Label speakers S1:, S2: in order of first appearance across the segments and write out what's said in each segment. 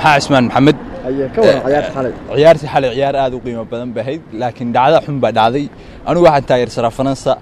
S1: maxaa cismaan maxamed
S2: aye ka waran ciyaarta xalay
S1: ciyaartii xalay ciyaar aad u qiimo badan bay ahayd laakiin dhacda xun baa dhacday anigu waxaan taageersanaa faransa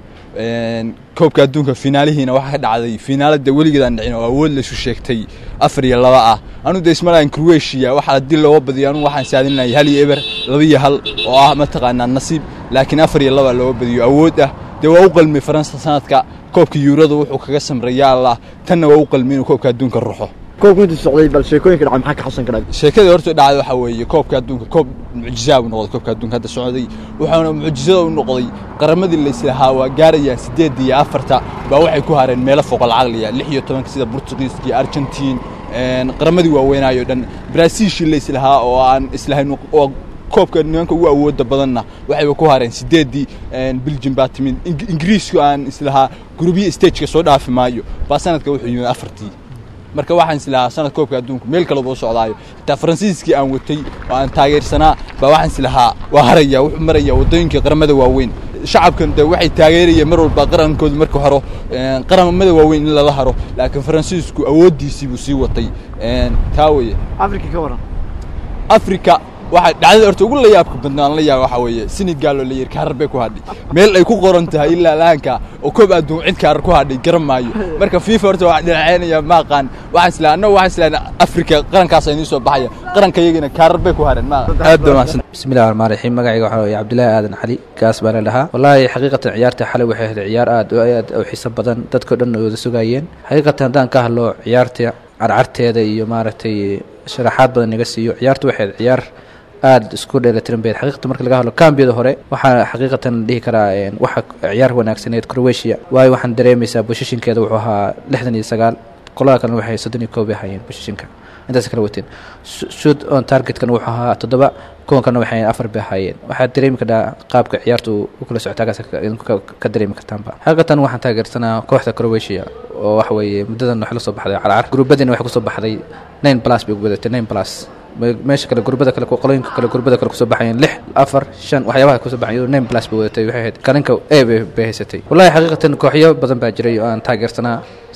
S1: koobka adduunka finaalihiina waxaa ka dhacday finaalada weligeedaan dhicin oo awood laysu sheegtay afar iyo laba ah anu de ismalahan croatia waxaa haddii looga badiyo anu waxaan saadinayay hal iyo eber laba iyo hal oo ah mataqaanaa nasiib laakiin afar iyo laba looga badiyo awood ah dee waa u qalmay faransa sanadka koobka yuurada wuxuu kaga samray yaa allah tanna waa u qalmay inuu koobka adduunka ruxo
S2: koobka intuu socday bal sheekooyinka dhacay maxaa ka xasan karaa
S1: sheekadii horta dhacday waxaa weeye koobka adduunka koob mucjizaa buu noqday koobka adduunka hadda socday wuxuuna mucjizada u noqday qaramadii layslahaa waa gaarayaan siddeed iyo afarta baa waxay ku hareen meelo foqol caqliya lix iyo tobanka sida burtuqiiska iyo argentiin qaramadii waaweynaayo dhan brasiishii layslahaa oo aan islahayn oo koobka nimanka ugu awooda badanna waxayba ku hareen sideeddii belgium baa timid ingiriisku aan islahaa gurubyo stageka soo dhaafi maayo baa sanadka wuxuu yimid afartii marka waxaan islahaa sanad koobka adduunka meel kale buu socdaayo xitaa faransiiskii aan watay oo aan taageersanaa baa waxaan islahaa waa haraya wuxuu maraya waddooyinka qaramada waaweyn shacabkan de waxay taageerayeen mar walba qarankooda marka horo qaramada waaweyn in lala haro laakiin faransiisku awooddiisii buu sii watay taa weye
S2: afrika ka waran
S1: africa waxaa dhacdada horta ugu layaabka badnaan la yaaba waxaa weeye senegal oo la yidhi kaarar bay ku hadhay meel ay ku qoran tahay ilaa laanka oo koob adduun cid kaarar ku hadhay garan maayo marka fifa horta waa dhinaceynaya ma aqaan waxaan islaha annagu waxaan islaha afrika qarankaas inii soo baxaya qaranka iyagana kaarar bay ku hareen ma aad baa mahadsan
S3: bismillahi raxmaan raxiim magacayga waxaa weeye cabdillaahi aadan cali gaas baa la dhahaa wallaahi xaqiiqatan ciyaarta xalay waxay ahayd ciyaar aad oo aad u xiiso badan dadkao dhan ay wada sugaayeen xaqiiqatan haddaan ka hadlo ciyaarta carcarteeda iyo maaragtay sharaxaad badan naga siiyo ciyaartu waxay ahayd ciyaar aada isku dheelatiran bayd xaqiiqatan marka laga hadlo kambiyada hore waxaa xaqiiqatan dhihi karaa waxa ciyaar wanaagsaneed croatia waayo waxaan dareemaysaa boshishinkeeda wuxuu ahaa lixdan iyo sagaal qolada kalena waxay soddon iyo koob bay ahaayeen boshishinka intaas kala wateen shoot on targetkan wuxuu ahaa toddoba kuwan kalena waxay afar bay ahaayeen waxaad dareemi kartaa qaabka ciyaartu u kala socotaagaas ka dareemi kartaanba xaqiiqatan waxaan taageersanaa kooxda croatia oo waxa weeye muddadan waxay la soo baxday calcar gruubadiina waxay kusoo baxday nine plus bay ugu wadatay nine plus meesha kale gurbada kale qolooyinka kale gurbada kale kusoo baxayeen lix afar shan waxyaabaha kusoo baxayen nine plus bay wadatay waxay ahayd kalinka e bay haysatay wallahi xaqiiqatan kooxyo badan baa jiray oo aan taageersanaa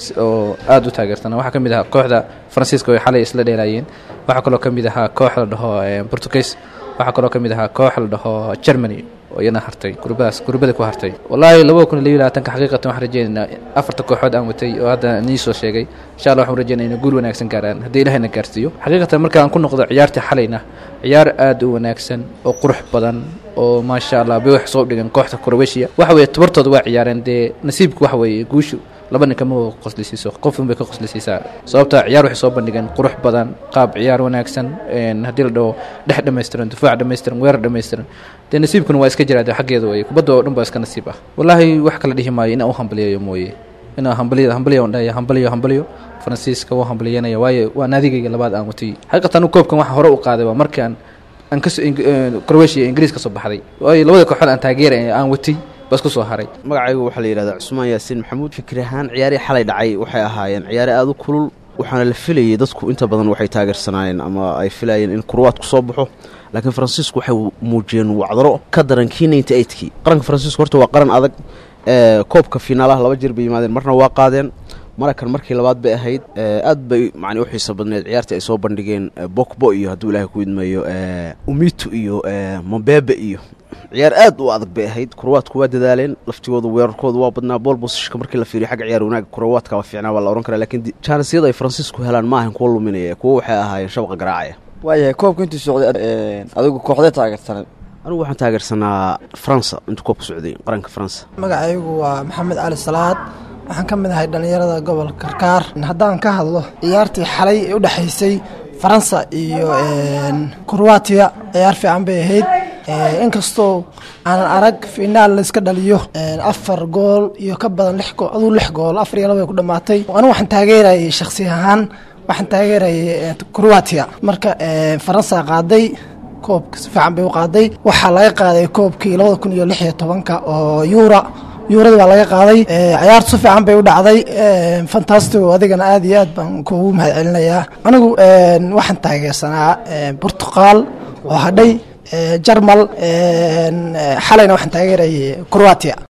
S3: oo aada u taageersanaa waxaa ka mid ahaa kooxda faransiiska oo xalay isla dheelaayeen waxaa kaloo ka mid ahaa koox la dhaho portuguese waxaa kaloo ka mid ahaa koox la dhaho germany oo iyana hartay gurbadaas gurbada ku hartay wallaahi labada kun iyo labiyo labaatanka xaqiiqatan waxaan rajeynaynaa afarta kooxood aan watay oo hadda nii soo sheegay insha allah waxaan rajeynaya inay guul wanaagsan gaaraan haddii ilahayna gaarsiiyo xaqiiqatan markaan ku noqdo ciyaartii xalayna ciyaar aada u wanaagsan oo qurux badan oo maasha allah bay wax soo dhigan kooxda croatia waxa weeye tabartooda waa ciyaareen dee nasiibku waxa weeye guushu laba nin kama qoslisiiso qofun bay ka qoslisiisaa sababta ciyaar waxay soo bandhigeen qurux badan qaab ciyaar wanaagsan haddii la dhaho dhex dhammaystiran difaac dhammaystiran weerar dhammaystiran dee nasiibkuna waa iska jiraa de xaggeeda weye kubadda oo dhan baa iska nasiib ah wallaahi wax kala dhihi maayo inaan u hambaliyayo mooye inaan hambaliya hambaliya on dhahaya hambaliyo hambaliyo faransiiska waa hambaliyanaya waayo waa naadigayga labaad aan watay xaqiiqatan koobkan waxa hore u qaaday waa markii aan aan kas croatia ingiriis ka soo baxday waayo labada kooxood aan taageeray aan watay bas ku soo haray
S4: magacaygu waxaa la yidhahdaa cusmaan yaasiin maxamuud fikir ahaan ciyaarihii xalay dhacay waxay ahaayeen ciyaare aada u kulul waxaana la filayay dadku inta badan waxay taageersanaayeen ama ay filayeen in kurwaadku soo baxo laakiin faransiisku waxay muujiyeen wacdaro ka daran kii ninety eightkii qaranka faransiisku horta waa qaran adag koobka finaalaha laba jir bay yimaadeen marna waa qaadeen marakan markii labaad bay ahayd aad bay macni u xiisa badneed ciyaartii ay soo bandhigeen bokbo iyo hadduu ilaahay ku idmayo umitu iyo mambebe iyo ciyaar aad u adag bay ahayd kurawaadku waa dadaaleen laftigooda weerarkooda waa badnaa bool bosishka markii la fiiriyo xagga ciyaar wanaaga kurawaadka waa fiicnaa waa la ohan karaa lakiin jaanisiyada ay faransiisku helaan ma ahan kuwa luminaya kuwo waxay ahaayeen shabaqa garaacaya
S2: waayahay koobka intuu socday adigu kooxdee taageersanay
S4: anigu waxaan taageersanaa faransa intuu koobka socday qaranka faransa
S5: magacaygu waa maxamed cali salaad waxaan ka mid ahay dhallinyarada gobolka karkaar haddaan ka hadlo ciyaartii xalay ee u dhexaysay faransa iyo kroatiya ciyaar fiican bay ahayd inkastoo aanan arag finaal layska dhaliyo afar gool iyo ka badan lix gool aduu lix gool afar iyo laba ay ku dhammaatay anigu waxaan taageerayay shakhsi ahaan waxaan taageerayay kroatiya marka faransa qaaday koobka si fiican bay u qaaday waxaa laga qaaday koobkii labada kun iyo lix iyo tobanka oo yuura yuurada baa laga qaaday ciyaartu si fiican bay u dhacday fantastigo adigana aad iyo aad baan kuugu mahad celinayaa anigu waxaan taageersanaa burtuqaal oo hadhay jarmal xalayna waxaan taageerayay croatia